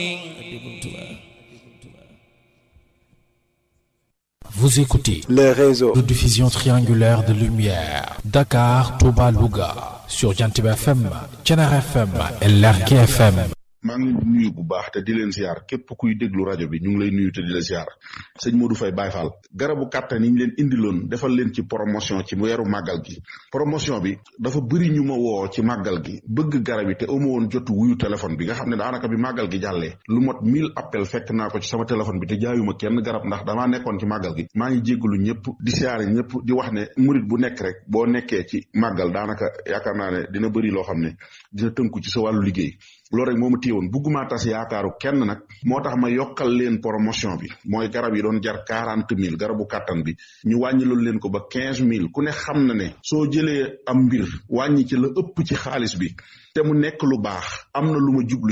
Vous écoutez le réseau de diffusion triangulaire de lumière Dakar, Touba, Louga sur Jantiba FM, Thiénaba FM et Lergui FM. maa ngi leen di nuyu bu baax te di leen ziar képp kuy déglu rajo bi ñu ngi lay nuyu te di la ziar sëñ Modou Faye Baye Fall garabu kàttan yi ñu leen indiloon defal leen ci promotion ci weeru màggal gi promotion bi dafa bëri ñu ma woo ci màggal gi bëgg garab yi te amu woon jotu wuyu téléphone bi nga xam ne daanaka bi màggal gi jàllee lu mot mille appel fekk naa ko ci sama téléphone bi te jaayuma kenn garab ndax damaa nekkoon ci màggal gi maa ngi jéggalu ñëpp di siyaare ñëpp di wax ne murit bu nekk rek boo nekkee ci màggal daanaka yaakaar naa ne dina bëri loo xam ne dina tënku ci sa wàllu liggéey loolu rek moo ma téyewoon bugguma tas yaakaaru kenn nag moo tax ma yokkal leen promotion bi mooy garab yi doon jar quarante mille garabu kàttan bi ñu wàññi loolu leen ko ba quinze mille ku ne xam na ne soo jëlee am mbir wàññi ci la ëpp ci xaalis bi te mu nekk lu baax am na lu ma jublu